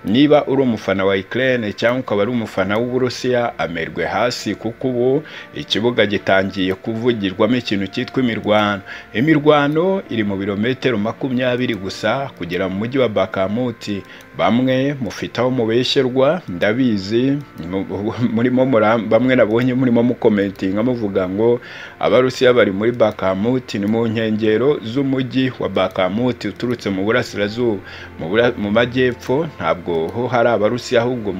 niba uri umufana wa Ukraine cyangwa ukaba ari umufana w'Uburusiya amerwe hasi kuko ubu ikibuga gitangiye kuvugirwamo ikintu cyitwa imirwano imirwano iri mu birometero makumyabiri gusa kugera mu mujyi wa Bakamuti bamwe mufite aho mubesherwa ndabizi murimo bamwe nabonye murimo mukomentinga muvuga ngo abarusiya bari muri bakamuti ni mu nkengero z'umujyi wa bakamuti uturutse mu burasirazuba mu majyepfo ntabwo ho hari abarusiya ahubwo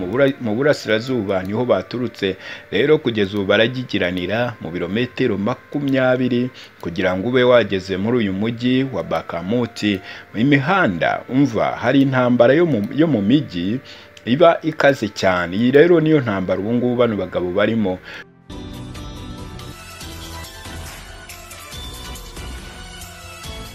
mu burasirazuba niho baturutse rero kugeza ubu baragikiranira mu birometero makumyabiri kugira ngo ube wageze muri uyu mujyi wa bakamuti imihanda umva hari intambara yo mu yo mu mijyi iba ikaze cyane iyi rero niyo ntambara ubu ngubu bano bagabo barimo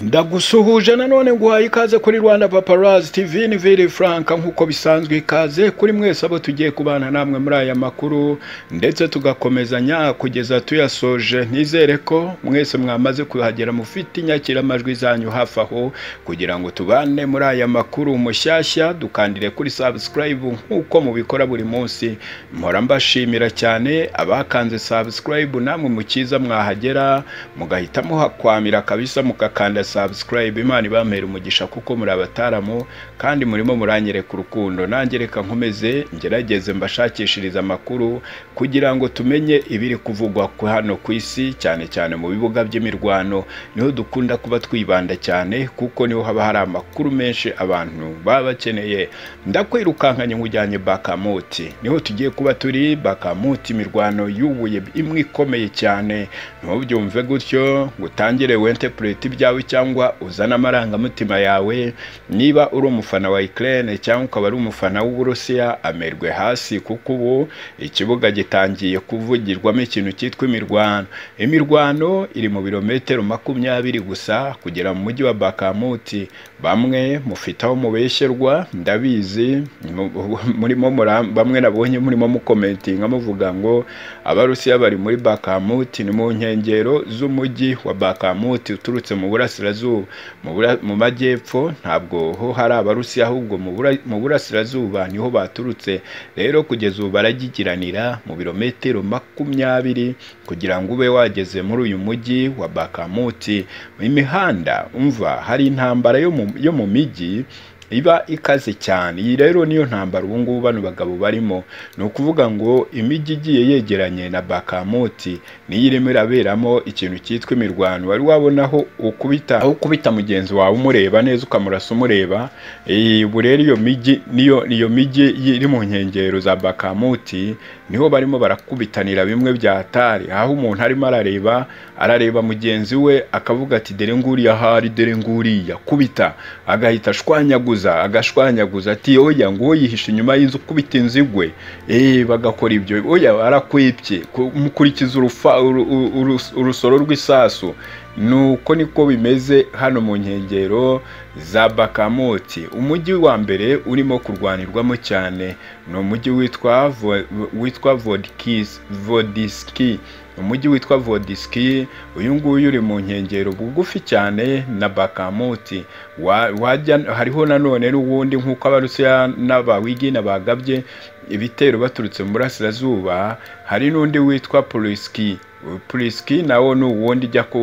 ndagusuhuje nanone guhaye ikaze kuri rwanda paparazi tv ni viri furanka nk'uko bisanzwe ikaze kuri mwese abo tugiye kubana namwe muri aya makuru ndetse tugakomezanya kugeza tuyasoje nizere ko mwese mwamaze kuhagera mufite inyakiramajwi zanyu hafi aho kugira ngo tubane muri aya makuru mushyashya dukandire kuri sabusikarayibu nk'uko mubikora buri munsi mpora mbashimira cyane abakanze sabusikarayibu namwe mukiza mwahagera mugahita muhakwamira kabisa mugakanda subscribe imana ibamera umugisha kuko muri abataramu kandi murimo muranyereka urukundo nanjye reka nkomeze ngerageze mbashakishiriza amakuru kugira ngo tumenye ibiri kuvugwa hano ku isi cyane cyane mu bibuga by'imirwano niho dukunda kuba twibanda cyane kuko niho haba hari amakuru menshi abantu baba bakeneye ndakwirukankanye nkujyanye bakamuti niho tugiye kuba turi bakamuti imirwano yubuye imwe ikomeye cyane ntubyumve gutyo ngo utangire wente pureti ibyawe cyangwa uzane amarangamutima yawe niba uri umufana wa Ukraine cyangwa ukaba ari umufana w'Uburusiya amerwe hasi kuko ubu ikibuga gitangiye kuvugirwamo ikintu cyitwa imirwano imirwano iri mu birometero makumyabiri gusa kugera mu mujyi wa Bakamuti bamwe mufite aho mubesherwa ndabizi murimo bamwe nabonye murimo mukomentinga muvuga ngo abarusiya bari muri Bakamuti ni mu nkengero z'umujyi wa Bakamuti uturutse mu burasirazuba burasirazuba mu majyepfo ntabwo ho hari abarusiya ahubwo mu burasirazuba niho baturutse rero kugeza ubu baragikiranira mu birometero makumyabiri kugira ngo ube wageze muri uyu mujyi wa bakamuti imihanda umva hari intambara yo mu mijyi iba ikaze cyane iyi rero niyo ntambara ubu ngubu bano bagabo barimo ni ukuvuga ngo imijyi igiye yegeranye na bakamoti niyo irimo iraberamo ikintu cyitwa imirwano wari wabonaho ukubita aho ukubita mugenzi wawe umureba neza ukamurasa umureba ubu rero iyo mijyi niyo iyo mijyi iri mu nkengero za bakamoti niho barimo barakubitanira bimwe byatari aho umuntu arimo arareba arareba mugenzi we akavuga ati dore nguriya ahari dore nguriya kubita agahita ashwanyaguza agashwanyaguza ati oya ngo yihishe inyuma y'inzu ukubita inzu igwe bagakora ibyo oya arakwibye mukurikiza urusoro rw'isasu ni uko niko bimeze hano mu nkengero za bakamoti umujyi wa mbere urimo kurwanirwamo cyane ni umujyi witwa vodiski umujyi witwa vodiski uyu nguyu uri mu nkengero bugufi cyane na bakamuti wajya hariho nanone n'ubundi nk'uko abarusiya n'abawigi n'abagabye ibitero baturutse mu burasirazuba hari n'undi witwa puriski puriski nawo ni uwundi ujya ku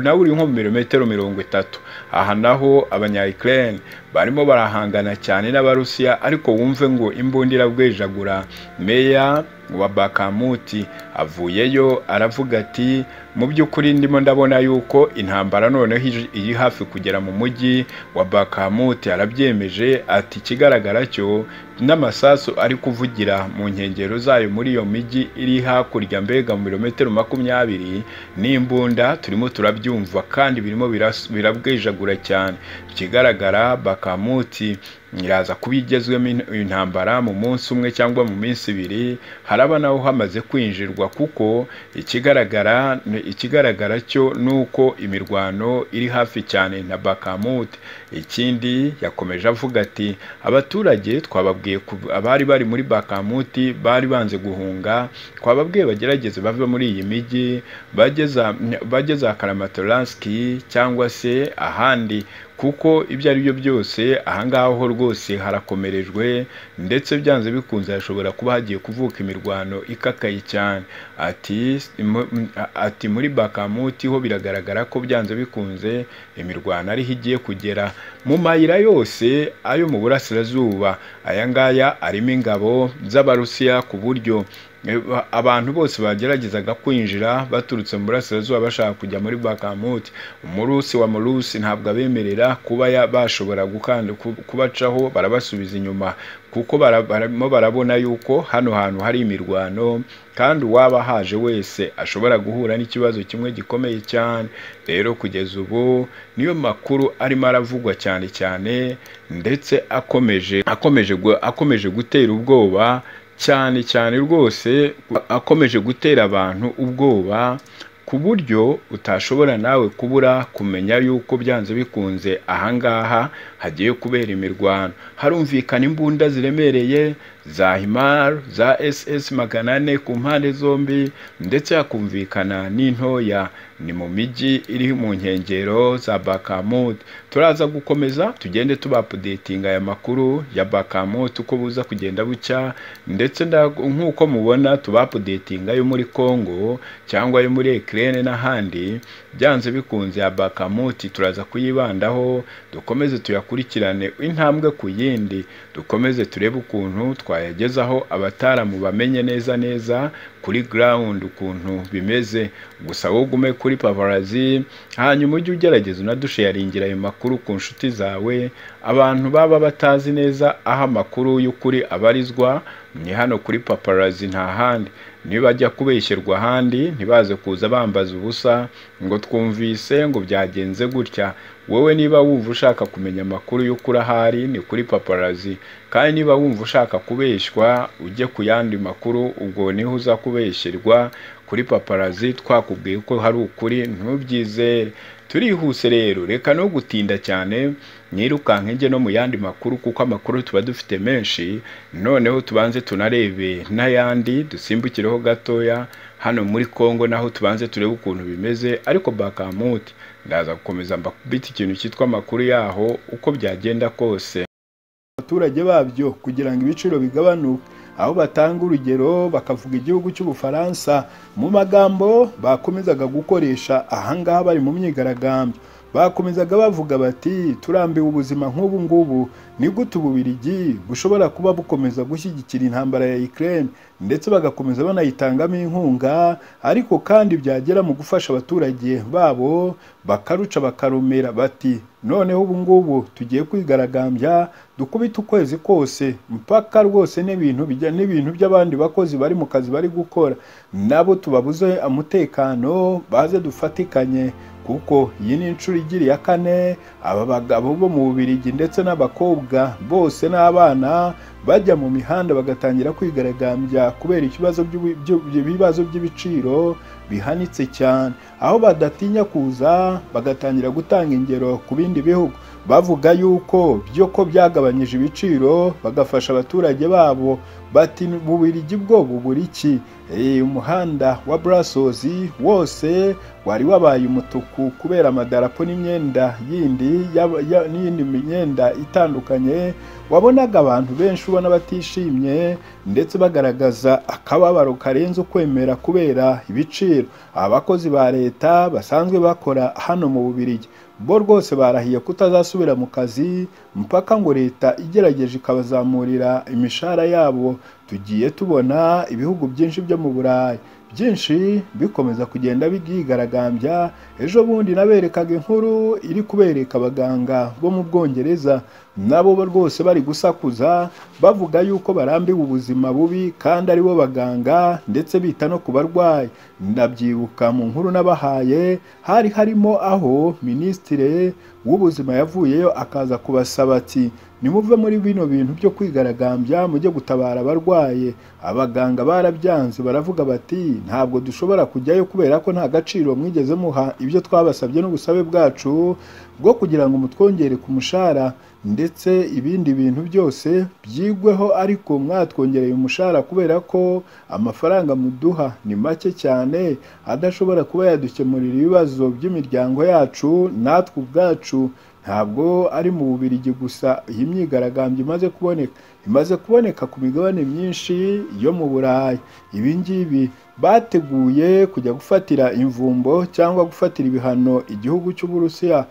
nawe uri nko mu birometero mirongo itatu aha naho abanyayikirere barimo barahangana cyane n'abarusiya ariko wumve ngo imbundira bwejagura meya wa bakamuti avuyeyo aravuga ati mu by'ukuri ndimo ndabona yuko intambara noneho iri hafi kugera mu mujyi wa bakamuti arabyemeje ati ikigaragara cyo n'amasasu ari kuvugira mu nkengero zayo muri iyo mijyi iri hakurya mbega mu birometero makumyabiri n'imbunda turimo turabyumva kandi birimo birabwejagura cyane ikigaragara bakamuti iraza kuba igezwemo intambara mu munsi umwe cyangwa mu minsi ibiri haraba naho hamaze kwinjirwa kuko ikigaragara ikigaragara cyo ni uko imirwano iri hafi cyane na bakamuti ikindi yakomeje avuga ati abaturage twababwiye abari bari muri bakamuti bari banze guhunga twababwiye bagerageze bave muri iyi mijyi bageze akaramatoranski cyangwa se ahandi kuko ibyo ari byo byose ahangaha ho rwose harakomerejwe ndetse byanze bikunze hashobora kuba hagiye kuvuka imirwano ikakaye cyane ati ati muri bakamuti ho biragaragara ko byanze bikunze imirwano ariho igiye kugera mu mayira yose ayo mu burasirazuba aya ngaya arimo ingabo z'abarusiya ku buryo abantu bose bageragezaga kwinjira baturutse mu burasirazuba bashaka kujya muri bakamuti umurusi wa murusi ntabwo abemerera kuba bashobora gukanda kubacaho barabasubiza inyuma kuko barimo barabona yuko hano hantu hari imirwano kandi uwaba haje wese ashobora guhura n'ikibazo kimwe gikomeye cyane rero kugeza ubu niyo makuru arimo aravugwa cyane cyane ndetse akomeje akomeje akomeje gutera ubwoba cyane cyane rwose akomeje gutera abantu ubwoba ku buryo utashobora nawe kubura kumenya yuko byanze bikunze ahangaha hagiye kubera imirwano harumvikana imbunda ziremereye za himar za ss magana ane ku mpande zombi ndetse hakumvikana n'intoya ni mu mijyi iri mu nkengero za bakamut turaza gukomeza tugende tubapudetinga aya makuru ya bakamut uko buza kugenda bucya ndetse nk'uko mubona tubapudetinga yo muri congo cyangwa yo muri ekirere n'ahandi byanze bikunze ya bakamuti turaza kuyibandaho dukomeze tuyakurikirane intambwe ku yindi dukomeze turebe ukuntu twayagezaho abataramu bamenye neza neza kuri ground ukuntu bimeze gusa wowe ugume kuri paparazi hanyuma ujye ugerageza unadusheyaringira ayo makuru ku nshuti zawe abantu baba batazi neza aho amakuru y'ukuri abarizwa ni hano kuri paparazi nta handi nibajya kubeshyerwa ahandi ntibaze kuza bambaza ubusa ngo twumvise ngo byagenze gutya wowe niba wumva ushaka kumenya amakuru y'ukuri ahari ni kuri paparazi kandi niba wumva ushaka kubeshywa ujye ku yandi makuru ubwo niho uza kubeshyerwa kuri paparazi twakubwiye ko hari ukuri ntubyizere turihuse rero reka no gutinda cyane nyirukanka njye no mu yandi makuru kuko amakuru tuba dufite menshi noneho tubanze tunarebe n'ayandi dusimbukireho gatoya hano muri congo naho tubanze turebe ukuntu bimeze ariko bakamuti ndaza gukomeza mbakubita ikintu cyitwa amakuru yaho uko byagenda kose abaturage babyo kugira ngo ibiciro bigabanuke aho batanga urugero bakavuga igihugu cy'ubufaransa mu magambo bakomezaga gukoresha ahangaha bari mu myigaragambyo bakomezaga bavuga bati turambiwe ubuzima nk'ubu ngubu ni gute ububirigi bushobora kuba bukomeza gushyigikira intambara ya Ukraine ndetse bagakomeza banayitangamo inkunga ariko kandi byagera mu gufasha abaturage babo bakaruca bakarumira bati noneho ubu ngubu tugiye kwigaragambya dukubita ukwezi kose mpaka rwose n'ibintu bijya n'ibintu by'abandi bakozi bari mu kazi bari gukora nabo tubabuze umutekano baze dufatikanye kuko iyi ni inshuro igira iya kane aba bagabo bo mu bubirigi ndetse n'abakobwa bose n'abana bajya mu mihanda bagatangira kwigaragambya kubera ibibazo by'ibibazo by'ibiciro bihanitse cyane aho badatinya kuza bagatangira gutanga ingero ku bindi bihugu bavuga yuko byo ko byagabanyije ibiciro bagafasha abaturage babo bati bubirigi bwo bubura iki umuhanda wa burasozi wose wari wabaye umutuku kubera amadarapo n'imyenda yindi n'iyindi myenda itandukanye wabonaga abantu benshi ubona batishimye ndetse bagaragaza akababaro karenze ukwemera kubera ibiciro abakozi ba leta basanzwe bakora hano mu bubirigi bo rwose barahiye kutazasubira mu kazi mpaka ngo leta igerageje ikabazamurira imishahara yabo tugiye tubona ibihugu byinshi byo mu burayi byinshi bikomeza kugenda byigaragambya ejo bundi naberekaga inkuru iri kubereka abaganga bo mu bwongereza nabo rwose bari gusakuza bavuga yuko barambiwe ubuzima bubi kandi aribo baganga ndetse bita no ku barwayi ndabyibuka mu nkuru n'abahaye hari harimo aho minisitire w'ubuzima yavuyeyo akaza kubasaba ati nimuve muri bino bintu byo kwigaragambya mujye gutabara abarwaye abaganga barabyanze baravuga bati ntabwo dushobora kujyayo kubera ko nta gaciro mwigeze muha ibyo twabasabye n'ubusabe bwacu bwo kugira ngo mutwongere ku mushahara ndetse ibindi bintu byose byigweho ariko mwatwongereye umushahara kubera ko amafaranga muduha ni make cyane adashobora kuba yadukemurira ibibazo by'imiryango yacu natwe ubwacu ntabwo ari mu bubirigi gusa iyi myigaragambyo imaze kuboneka imaze kuboneka ku migabane myinshi yo mu burayi ibi ngibi bateguye kujya gufatira imvumbo cyangwa gufatira ibihano igihugu cy'uburusiya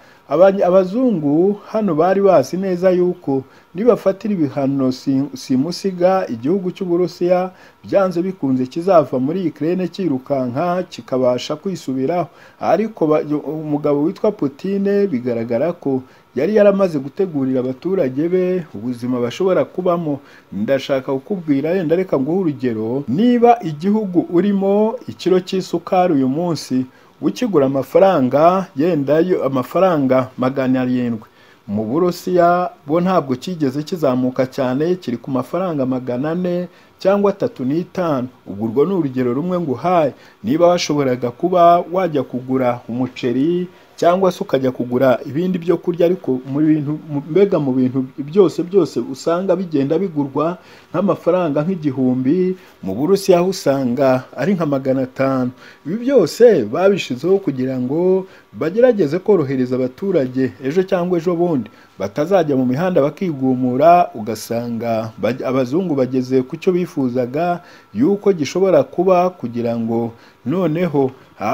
abazungu hano bari bazi neza yuko nibafatira ibihano simusiga igihugu cy'uburusiya byanze bikunze kizava muri ikirere cyirukanka kikabasha kwisubiraho ariko umugabo witwa Putine bigaragara ko yari yaramaze gutegurira abaturage be ubuzima bashobora kubamo ndashaka kukubwira yenda reka nguhe urugero niba igihugu urimo ikiro cy'isukari uyu munsi ukigura amafaranga yenda amafaranga magana arindwi mu burusiya bo ntabwo kigeze kizamuka cyane kiri ku mafaranga magana ane cyangwa atatu n'itanu ubwo urwo ni urugero rumwe nguhaye niba washoboraga kuba wajya kugura umuceri cyangwa se ukajya kugura ibindi byo kurya ariko mu bintu mbega mu bintu byose byose usanga bigenda bigurwa nk'amafaranga nk'igihumbi mu burusiya aho usanga ari nka magana atanu ibi byose babishyizeho kugira ngo bagerageze korohereza abaturage ejo cyangwa ejo bundi batazajya mu mihanda bakigumura ugasanga abazungu bageze ku cyo bifuzaga yuko gishobora kuba kugira ngo noneho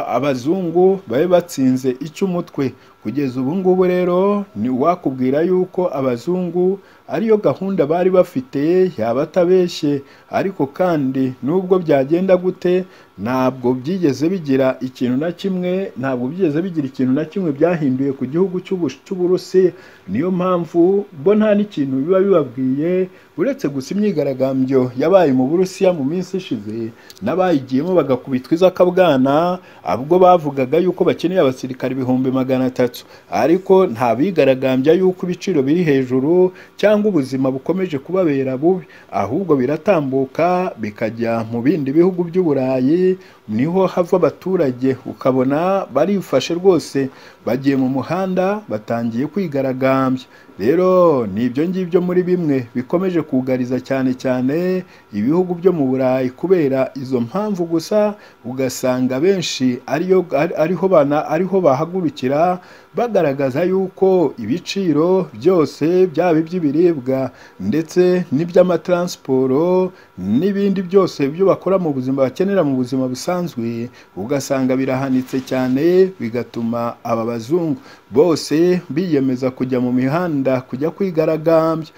abazungu babe batsinze icy'umutwe kugeza ubu ngubu rero ni wakubwira yuko abazungu ariyo gahunda bari bafite yaba atabeshye ariko kandi nubwo byagenda gute ntabwo byigeze bigira ikintu na kimwe ntabwo byigeze bigira ikintu na kimwe byahinduye ku gihugu cy'uburusi niyo mpamvu bo nta n'ikintu biba bibabwiye uretse gusa imyigaragambyo yabaye mu burusiya mu minsi ishize n'abayigiyemo bagakubitwa izakabwana ubwo bavugaga yuko bakeneye abasirikare ibihumbi magana atatu ariko nta bigaragambya yuko ibiciro biri hejuru cyangwa ubuzima bukomeje kubabera bubi ahubwo biratambuka bikajya mu bindi bihugu by'uburayi niho hava abaturage ukabona barifashe rwose bagiye mu muhanda batangiye kwigaragambya rero ni ibyo ngibyo muri bimwe bikomeje kugariza cyane cyane ibihugu byo mu burayi kubera izo mpamvu gusa ugasanga benshi ariyo ariho bana ariho bahagurukira bagaragaza yuko ibiciro byose byaba iby'ibiribwa ndetse n'iby'amataransiporo n'ibindi byose byo bakora mu buzima bakenera mu buzima busanzwe ugasanga birahanitse cyane bigatuma aba bazungu bose biyemeza kujya mu mihanda kujya kwigaragambya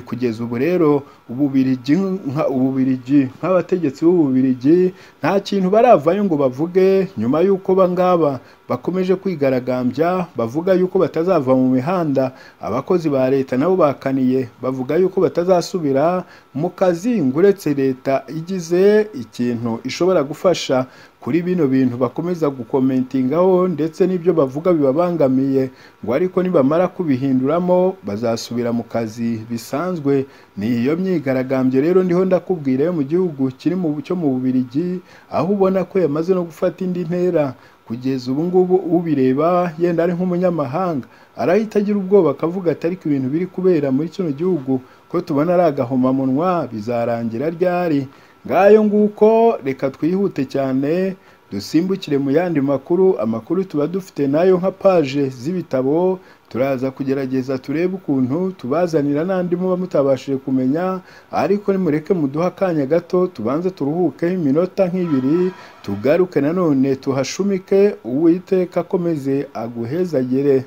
kugeza ubu rero ububirigi nk'abategetsi b'ububirigi nta kintu baravayo ngo bavuge nyuma y'uko bangaba bakomeje kwigaragambya bavuga yuko batazava mu mihanda abakozi ba leta nabo bakaniye bavuga yuko batazasubira mu kazi ngo uretse leta igize ikintu ishobora gufasha kuri bino bintu bakomeza gukomentingaho ndetse n'ibyo bavuga bibabangamiye ngo ariko nibamara kubihinduramo bazasubira mu kazi bisanzwe ni iyo myigaragambyo rero ndiho ndakubwira yo mu gihugu kiri mu cyo mu bubirigi aho ubona ko yamaze no gufata indi ntera kugeza ubu ngubu ubireba yenda ari nk'umunyamahanga arahita agira ubwoba akavuga ati ariko ibintu biri kubera muri kino gihugu ko tubona ari agahomamunwa bizarangira ryari ngayo nguko reka twihute cyane dusimbukire mu yandi makuru amakuru tuba dufite nayo nka paje z'ibitabo turaza kugerageza turebe ukuntu tubazanira n'andi muba mutabashije kumenya ariko nimureke muduhe akanya gato tubanze turuhukeho iminota nk'ibiri tugaruke nanone tuhashumike uwiteka akomeze aguhezagere